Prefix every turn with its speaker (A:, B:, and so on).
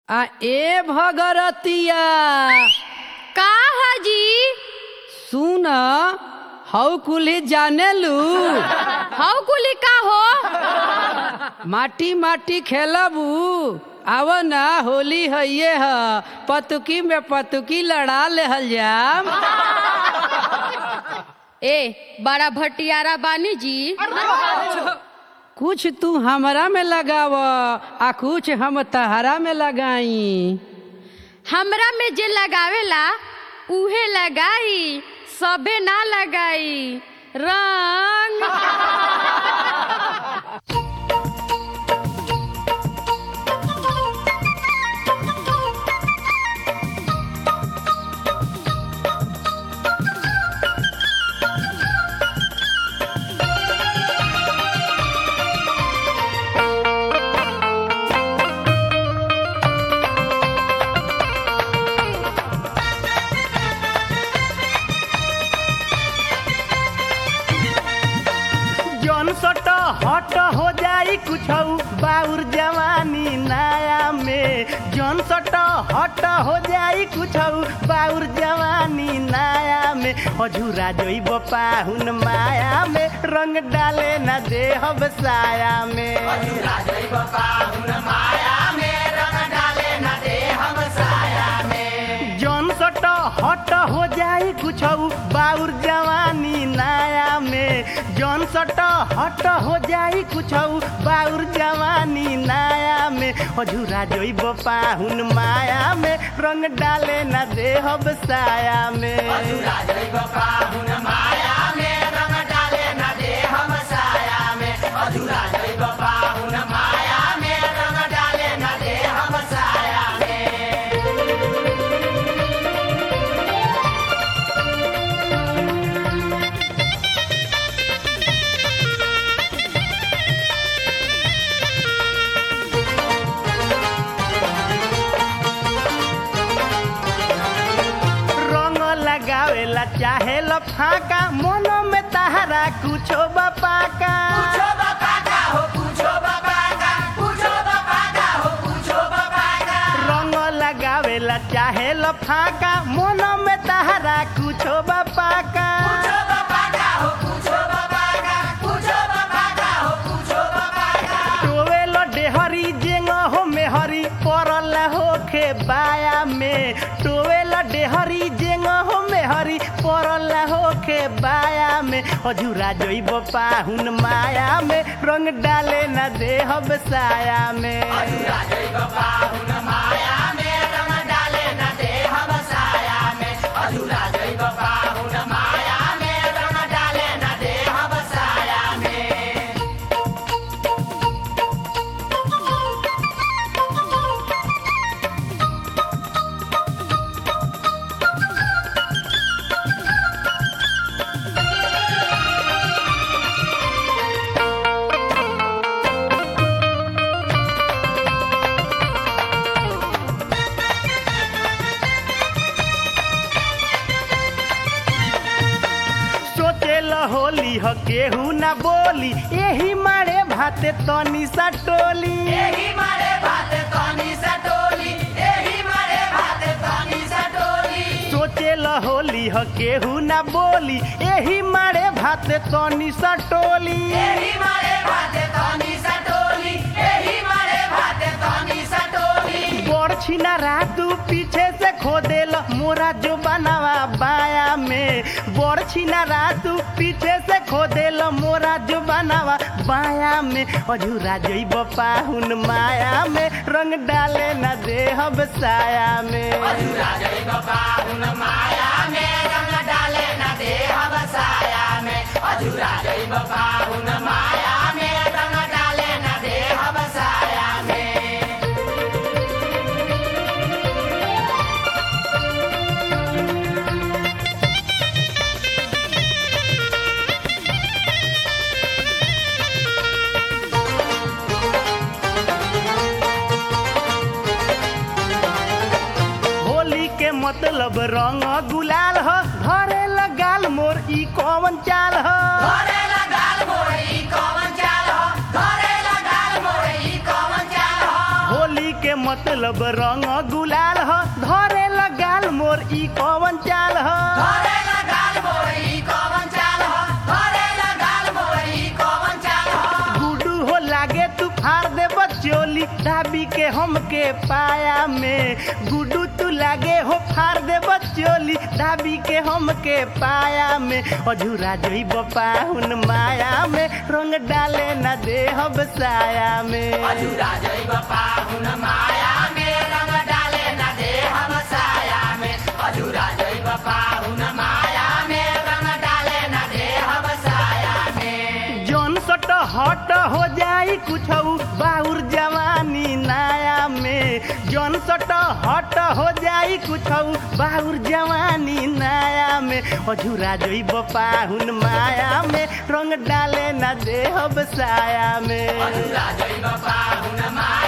A: आ ए भगरतिया
B: का हाजी
A: सुन हऊ कुली जानेलू
B: हव कुली का हो
A: माटी माटी खेलबू आव ना होली हइये ह पतुकी में पतुकी लड़ा लेहल जाम
B: ए बड़ा भटियारा बानी जी
A: कुछ तू हमरा में लगाव आ कुछ हम तहरा में लगाई
B: हमरा में जे लगावेला उहे लगाई सबे ना लगाई रंग
C: जौन सट हट हो जाई कुछ बाउर जवानी नया में जौन सट हट हो जाई कुछ बाउर जवानी नया में अझूरा जइब पाहुन माया में रंग डाले न दे हब साया में जौन सट हट हो जाई कुछ बाउर जवानी नया में जौन सट हट हो जाई कुछ बाउर जवानी नया में अझूरा जइब पाहुन माया में रंग डाले न दे हब साया में रंग लगावेला चाहे लफाका मनो में तहरा कुछो बपाका रंग लगावेला चाहे लफाका मनो में तहरा कुछो बपाका टोवेलो डेहरी जेंग हो मेहरी परल होखे बाया में टोवेलो डेहरी जेंग हो मेहरी परल होखे बाया में अझूरा जइब पाहुन माया में रंग डाले न दे हब साया में सोचेल होली ह केहू ना बोली एही मारे भाते तनी सा टोली सोचेल होली ह केहू ना बोली एही मारे भाते तनी सा टोली बड़ छिना रातू पीछे से खोदेल मोरा जो बनावा बाया में बड़ छिना रातू पीछे से खोदेल मोरा जो बनावा बाया में अझूरा जइब पाहुन माया में रंग डाले न दे हब साया में होली के मतलब रंग गुलाल ह घरे लगाल मोर ई कौन चाल ह होली के मत मतलब रंग गुलाल ह धरे लगाल मोर ई कवन चाल ह गुडू हो लागे तू फाड़ दे बचोली दाबी के हमके पाया में गुडू तू लागे हो फाड़ दे बचोली दाबी के हमके पाया में अझूरा जोई बपाहुन माया में रंग डाले न दे हब साया में जौन सट हट हो जाई कुछ बाउर जवानी नया में जौन सट हट हो जाई कुछ बाउर जवानी नया में अझूरा जोई बपाहुन माया में रंग डाले न दे हब साया में
D: माया